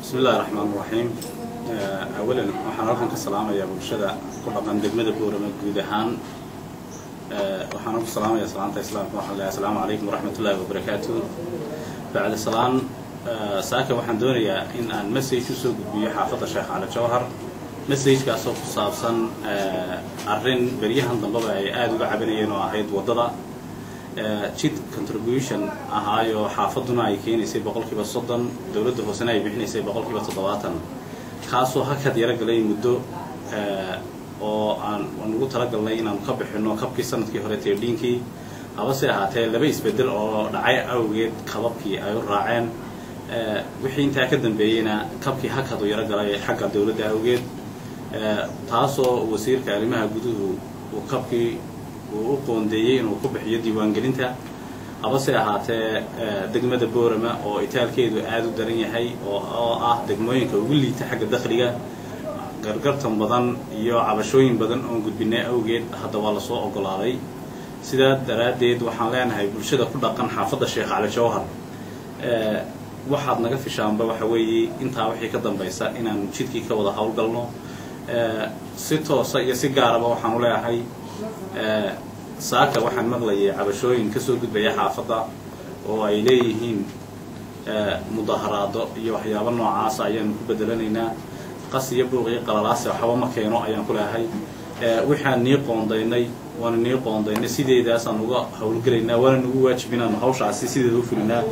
bismi illahi raxmaan raxiim awalan waxaan halkan ka salaamayaa bulshada ku dhaqan degmada boorama guud ahaan waxaan ku salaamayaa salaanta islaamka waxaan leeyahay asalaamu calaykum waraxmat ullahi wabarakaatu bacda salaan saaka waxaan doonayaa in aan message usoo gudbiyo xaafadda sheekh cali jawhar messagekaasoo ku saabsan arrin beryahan dambeba ay aada uga cabanayeen oo ahayd waddada jid contribution ahaayo xaafadduna ay keenaysay boqolkiiba soddon dowladda hoosena ay bixinaysay boqolkiiba toddobaatan kaasoo hakad yaro galay muddo oo aan aan ugu talagalnay inaanu ka bixinno kabkii sanadkii hore teedhiinkii habase ahaatee laba isbedel oo dhacay awgeed kababkii ay u raaceen wixii intaa ka dambeeyeyna kabkii hakad u yaro galay xagga dowladda awgeed taasoo wasiirka arrimaha guduhu uu kabkii uu u qoondeeyey inuu ku bixiyo diiwaangelinta habase ahaatee degmada boorama oo itaalkeedu aada u daran yahay oo ah degmooyinka ugu liita xagga dakhliga gargartan badan iyo cabashooyin badan oon gudbinay awgeed hadda waa lasoo ogolaaday sidaa daraaddeed waxaan leenahay bulshada ku dhaqan xaafadda sheekh cali jawhar waxaad naga fishaanba waxa weeye intaa wixii ka dambaysa inaanu jidkii ka wada howlgalno si toosa iyo si gaaraba waxaan u leeyahay saaka waxaan maqlayay cabashooyin kasoo gudbaya xaafadda oo ay leeyihiin mudaharaado iyo waxyaabo noocaasa ayaanu ku bedelanaynaa qas iyo buuq iyo qalalaase waxba ma keeno ayaan ku leeyahay waxaan nii qoondaynay waana nii qoondaynay sideedaasaan uga howlgelaynaa waana nagu waajib inaanu hawshaasi sideeda u fulinaa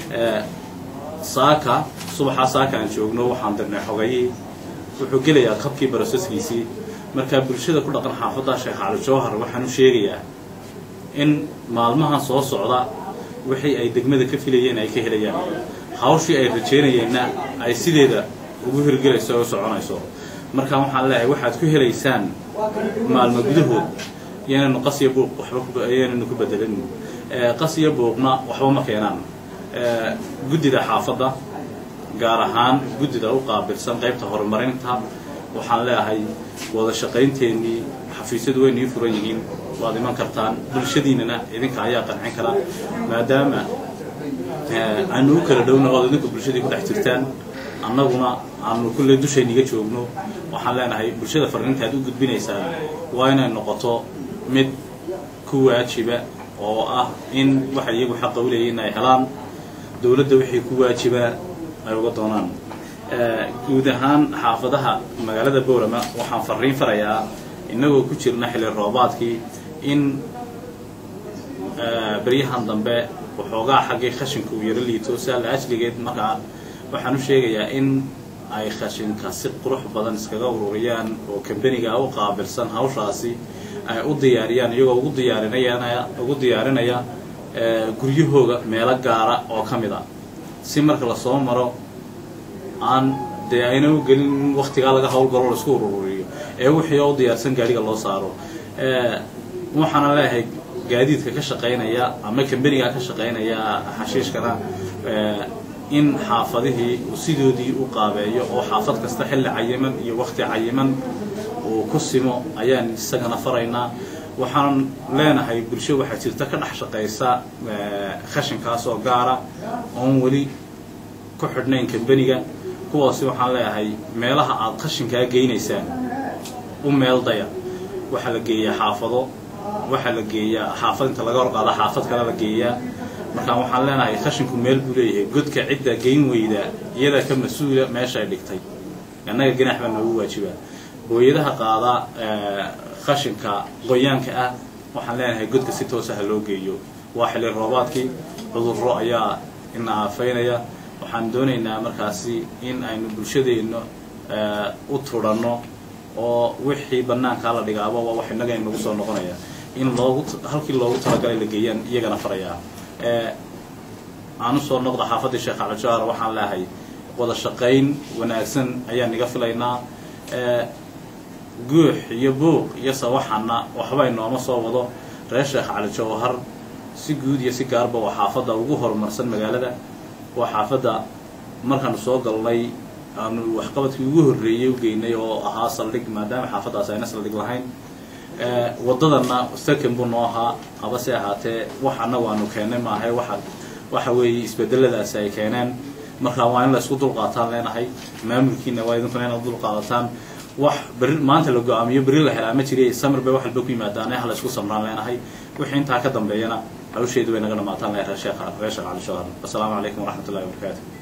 saaka subaxaa saaka aan joogno waxaan dirnay xogayii wuxuu gelayaa kabkii baroseskiisii markaa bulshada ku dhaqan xaafadda sheekh cali jawhar waxaan u sheegayaa in maalmahan soo socda wixii ay degmada ka filayeen ay ka helayaan hawshii ay rajeynayeenna ay sideeda ugu hirgelayso oo soconayso markaa waxaan leeyahay waxaad ku helaysaan maalmo gudahood yaynanu qas iyo buuq waxba yaynanu ku bedelin qas iyo buuqna waxba ma keenaan guddida xaafadda gaar ahaan guddida u qaabilsan qaybta horumarinta waxaan leeyahay wada shaqaynteenii xafiisyadu way nii furan yihiin waad iman kartaan bulshadiinana idinka ayaa qancin kara maadaama aanu u kala dhowna ood idinku bulshadii ku dhex jirtaan annaguna aanu kulley dushayniga joogno waxaan leenahay bulshada farriintaad u gudbinaysaan waa inay noqoto mid ku waajiba oo ah in waxay iyagu xaqa u leeyihin ay helaan dowladda wixii ku waajibaa ay uga doonaan guud ahaan xaafadaha magaalada boorama waxaan farriin farayaa innagoo ku jirna xilli roobaadkii in beryahan dambe waxoogaa xaggii khashinka uu yaro liito saa la ajligeed markaa waxaan u sheegayaa in ay khashinka si qurux badan iskaga ururiyaan oo kambaniga u qaabilsan hawshaasi ay u diyaariyaan iyagoo ugu diyaarinaya ugu diyaarinaya guryahooga meelo gaara oo ka mid a si marka lasoo maro aan dee ayna u gelin waktigaa laga hawlgalo laisku ururiyo ee wixii oo u diyaarsan gaadhiga loo saaro waxaana leeyahay gaadiidka ka shaqaynaya ama kambaniga ka shaqaynaya xashiishkana in xaafadihii uu sidoodii u qaabeeyo oo xaafad kasta xilli cayiman iyo wakti cayiman uu ku simo ayaan isagana faraynaa waxaan leenahay bulsho waxaa jirta ka dhex shaqaysa khashinkaas oo gaara oon weli ku xidhnayn kambaniga kuwaasi waxaan leeyahay meelaha aad khashinkaa geynaysaan u meel daya waxaa la geeyaa xaafado waxaa la geeyaa xaafad inta laga horqaada xaafad kale la geeyaa markaan waxaan leenahay khashinku meel buu leeyahay godka cidda geyn weyda iyadaa ka mas-uula meesha ay dhigtay annaga ganax baa noogu waajibaa booyadaha qaada khashinka qoyaanka ah waxaan leenahay godka si toosaha loo geeyo waa xilli roobaadkii cudurro ayaa ina aafaynaya waxaan doonaynaa markaasi in aynu bulshadeenna u turanno oo wixii bannaankaa la dhigaaba waa wax innaga inagu soo noqonaya in loogu halkii loogu talagalay la geeyaan iyagana farayaa aan usoo noqda xaafaddii sheekh cali jawhar waxaan leehay wada shaqayn wanaagsan ayaan iga filaynaa guux iyo buuq iyo sawaxanna waxba inooma soo wado reer sheekh cali jawhar si guud iyo si gaarba waa xaafadda ugu horumarsan magaalada waa xaafadda markaanu soo galnay aanu waxqabadkii ugu horreeyey u geynay oo ahaa saldhig maadaama xaafaddaas ayna saldhig lahayn waddadanna sakan buu noo ahaa habase ahaatee wax annagu aanu keennay maahay waxa waxa weeye isbedeladaasi ay keeneen marka waa in la isku dulqaataan leenahay maamulkiina waa idinkuna inaad dulqaadataan wax beri maanta la go-aamiyo beri la helaa ma jiriy samir bay wax walba ku yimaadaan ee hala isku samraan leenahay wixii intaa ka dambeeyana hawsheedu bay naga dhamaataan leeyahay reer sheekha reer sheekh cali shawar assalaamu calaykum waraxmatullahi wabarakaatu